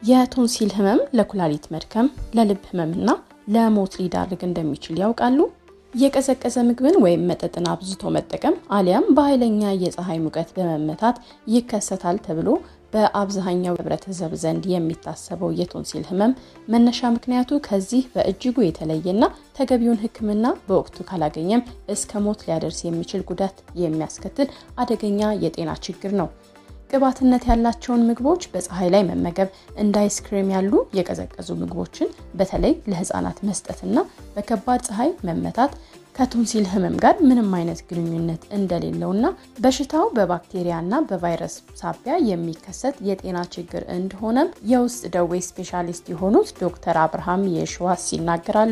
የቶንሲል ህመም ለኩላሊት መድከም፣ ለልብ ህመምና ለሞት ሊዳርግ እንደሚችል ያውቃሉ? የቀዘቀዘ ምግብን ወይም መጠጥን አብዝቶ መጠቀም አሊያም በኃይለኛ የፀሐይ ሙቀት በመመታት ይከሰታል ተብሎ በአብዛኛው ህብረተሰብ ዘንድ የሚታሰበው የቶንሲል ህመም መነሻ ምክንያቱ ከዚህ በእጅጉ የተለየና ተገቢውን ሕክምና በወቅቱ ካላገኘም እስከ ሞት ሊያደርስ የሚችል ጉዳት የሚያስከትል አደገኛ የጤና ችግር ነው። ቅባትነት ያላቸውን ምግቦች በፀሐይ ላይ መመገብ፣ እንደ አይስክሬም ያሉ የቀዘቀዙ ምግቦችን በተለይ ለህፃናት መስጠትና በከባድ ፀሐይ መመታት ከቶንሲል ህመም ጋር ምንም አይነት ግንኙነት እንደሌለውና በሽታው በባክቴሪያና በቫይረስ ሳቢያ የሚከሰት የጤና ችግር እንደሆነም የውስጥ ደዌ ስፔሻሊስት የሆኑት ዶክተር አብርሃም የሸዋስ ይናገራሉ።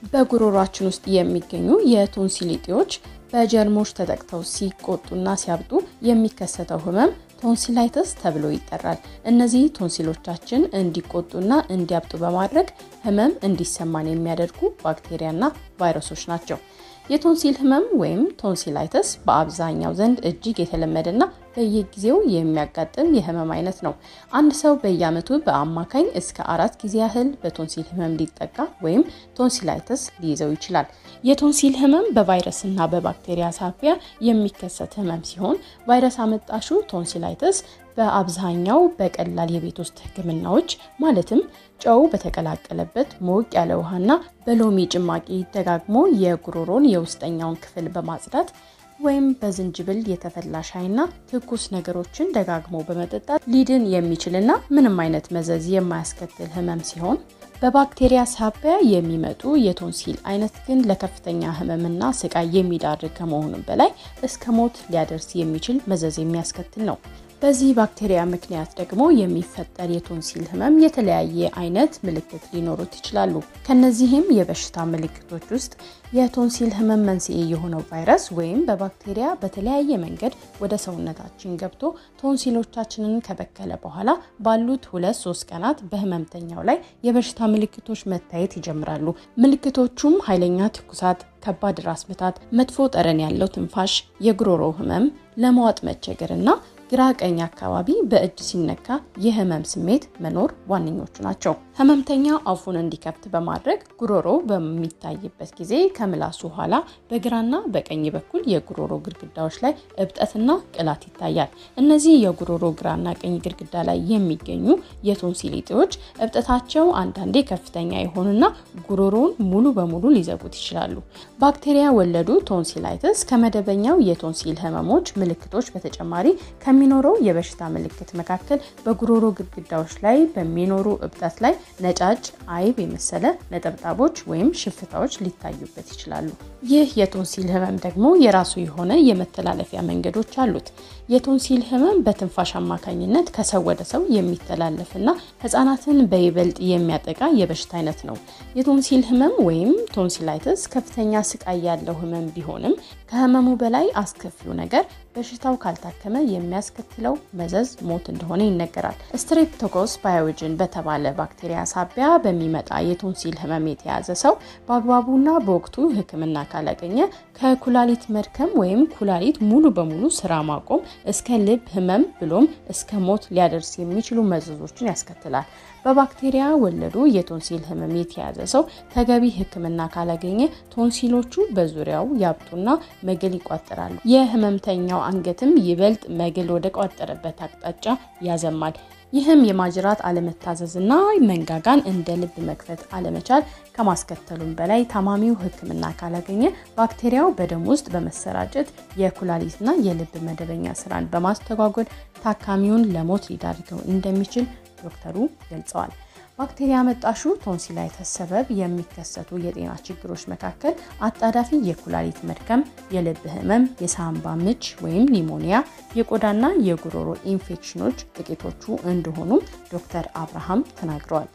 በጉሮሯችን ውስጥ የሚገኙ የቶንሲል እጢዎች በጀርሞች ተጠቅተው ሲቆጡና ሲያብጡ የሚከሰተው ህመም ቶንሲላይተስ ተብሎ ይጠራል። እነዚህ ቶንሲሎቻችን እንዲቆጡና እንዲያብጡ በማድረግ ህመም እንዲሰማን የሚያደርጉ ባክቴሪያና ቫይረሶች ናቸው። የቶንሲል ህመም ወይም ቶንሲላይተስ በአብዛኛው ዘንድ እጅግ የተለመደና በየጊዜው የሚያጋጥም የህመም አይነት ነው። አንድ ሰው በየዓመቱ በአማካኝ እስከ አራት ጊዜ ያህል በቶንሲል ህመም ሊጠቃ ወይም ቶንሲላይተስ ሊይዘው ይችላል። የቶንሲል ህመም በቫይረስና በባክቴሪያ ሳቢያ የሚከሰት ህመም ሲሆን ቫይረስ አመጣሹ ቶንሲላይተስ በአብዛኛው በቀላል የቤት ውስጥ ህክምናዎች ማለትም ጨው በተቀላቀለበት ሞቅ ያለ ውሃና በሎሚ ጭማቂ ደጋግሞ የጉሮሮን የውስጠኛውን ክፍል በማጽዳት ወይም በዝንጅብል የተፈላ ሻይና ትኩስ ነገሮችን ደጋግሞ በመጠጣት ሊድን የሚችልና ምንም አይነት መዘዝ የማያስከትል ህመም ሲሆን በባክቴሪያ ሳቢያ የሚመጡ የቶንሲል አይነት ግን ለከፍተኛ ህመምና ስቃይ የሚዳርግ ከመሆኑም በላይ እስከ ሞት ሊያደርስ የሚችል መዘዝ የሚያስከትል ነው። በዚህ ባክቴሪያ ምክንያት ደግሞ የሚፈጠር የቶንሲል ህመም የተለያየ አይነት ምልክት ሊኖሩት ይችላሉ። ከነዚህም የበሽታ ምልክቶች ውስጥ የቶንሲል ህመም መንስኤ የሆነው ቫይረስ ወይም በባክቴሪያ በተለያየ መንገድ ወደ ሰውነታችን ገብቶ ቶንሲሎቻችንን ከበከለ በኋላ ባሉት ሁለት ሶስት ቀናት በህመምተኛው ላይ የበሽታ ምልክቶች መታየት ይጀምራሉ። ምልክቶቹም ኃይለኛ ትኩሳት፣ ከባድ ራስ ምታት፣ መጥፎ ጠረን ያለው ትንፋሽ፣ የጉሮሮ ህመም፣ ለመዋጥ መቸገር እና ግራ ቀኝ አካባቢ በእጅ ሲነካ የህመም ስሜት መኖር ዋነኞቹ ናቸው። ህመምተኛ አፉን እንዲከፍት በማድረግ ጉሮሮ በሚታይበት ጊዜ ከምላሱ ኋላ በግራና በቀኝ በኩል የጉሮሮ ግድግዳዎች ላይ እብጠትና ቅላት ይታያል። እነዚህ የጉሮሮ ግራና ቀኝ ግድግዳ ላይ የሚገኙ የቶንሲል እጢዎች እብጠታቸው አንዳንዴ ከፍተኛ የሆኑና ጉሮሮውን ሙሉ በሙሉ ሊዘጉት ይችላሉ። ባክቴሪያ ወለዱ ቶንሲላይተስ ከመደበኛው የቶንሲል ህመሞች ምልክቶች በተጨማሪ ከሚኖረው የበሽታ ምልክት መካከል በጉሮሮ ግድግዳዎች ላይ በሚኖሩ እብጠት ላይ ነጫጭ አይብ የመሰለ ነጠብጣቦች ወይም ሽፍታዎች ሊታዩበት ይችላሉ። ይህ የቶንሲል ህመም ደግሞ የራሱ የሆነ የመተላለፊያ መንገዶች አሉት። የቶንሲል ህመም በትንፋሽ አማካኝነት ከሰው ወደ ሰው የሚተላለፍና ህጻናትን በይበልጥ የሚያጠቃ የበሽታ አይነት ነው። የቶንሲል ህመም ወይም ቶንሲላይተስ ከፍተኛ ስቃይ ያለው ህመም ቢሆንም ከህመሙ በላይ አስከፊው ነገር በሽታው ካልታከመ የሚያስከትለው መዘዝ ሞት እንደሆነ ይነገራል። ስትሬፕቶኮስ ባዮጅን በተባለ ባክቴሪያ ሳቢያ በሚመጣ የቶንሲል ህመም የተያዘ ሰው በአግባቡና በወቅቱ ሕክምና ካላገኘ ከኩላሊት መድከም ወይም ኩላሊት ሙሉ በሙሉ ስራ ማቆም እስከ ልብ ህመም ብሎም እስከ ሞት ሊያደርስ የሚችሉ መዘዞችን ያስከትላል። በባክቴሪያ ወለዱ የቶንሲል ህመም የተያዘ ሰው ተገቢ ሕክምና ካላገኘ ቶንሲሎቹ በዙሪያው ያብጡና መግል ይቋጠራሉ። የህመምተኛው አንገትም ይበልጥ መግል ወደ ቋጠረበት አቅጣጫ ያዘማል። ይህም የማጅራት አለመታዘዝና መንጋጋን እንደ ልብ መክፈት አለመቻል ከማስከተሉም በላይ ታማሚው ሕክምና ካላገኘ ባክቴሪያው በደም ውስጥ በመሰራጨት የኩላሊትና የልብ መደበኛ ስራን በማስተጓጎል ታካሚውን ለሞት ሊዳርገው እንደሚችል ዶክተሩ ገልጸዋል። ባክቴሪያ መጣሹ ቶንሲላይተስ ሰበብ የሚከሰቱ የጤና ችግሮች መካከል አጣዳፊ የኩላሊት መድከም፣ የልብ ህመም፣ የሳምባ ምች ወይም ኒሞኒያ፣ የቆዳና የጉሮሮ ኢንፌክሽኖች ጥቂቶቹ እንደሆኑም ዶክተር አብርሃም ተናግረዋል።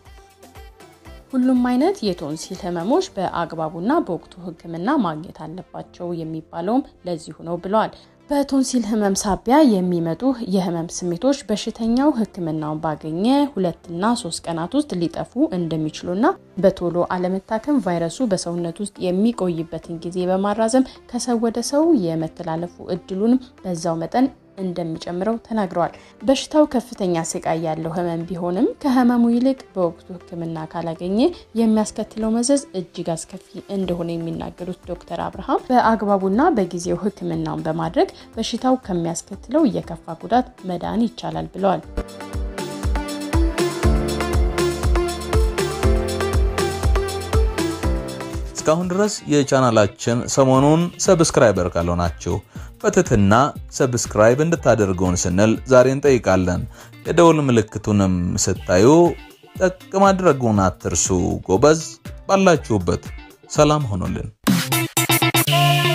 ሁሉም አይነት የቶንሲል ህመሞች በአግባቡና በወቅቱ ህክምና ማግኘት አለባቸው የሚባለውም ለዚሁ ነው ብለዋል። በቶንሲል ህመም ሳቢያ የሚመጡ የህመም ስሜቶች በሽተኛው ህክምናውን ባገኘ ሁለትና ሶስት ቀናት ውስጥ ሊጠፉ እንደሚችሉና በቶሎ አለመታከም ቫይረሱ በሰውነት ውስጥ የሚቆይበትን ጊዜ በማራዘም ከሰው ወደ ሰው የመተላለፉ እድሉንም በዛው መጠን እንደሚጨምረው ተናግረዋል። በሽታው ከፍተኛ ስቃይ ያለው ህመም ቢሆንም ከህመሙ ይልቅ በወቅቱ ሕክምና ካላገኘ የሚያስከትለው መዘዝ እጅግ አስከፊ እንደሆነ የሚናገሩት ዶክተር አብርሃም በአግባቡና በጊዜው ሕክምናውን በማድረግ በሽታው ከሚያስከትለው የከፋ ጉዳት መዳን ይቻላል ብለዋል። እስካሁን ድረስ የቻናላችን ሰሞኑን ሰብስክራይበር ካልሆናችሁ በትህትና ሰብስክራይብ እንድታደርጉን ስንል ዛሬ እንጠይቃለን። የደውል ምልክቱንም ስታዩ ጠቅ ማድረጉን አትርሱ። ጎበዝ፣ ባላችሁበት ሰላም ሆኖልን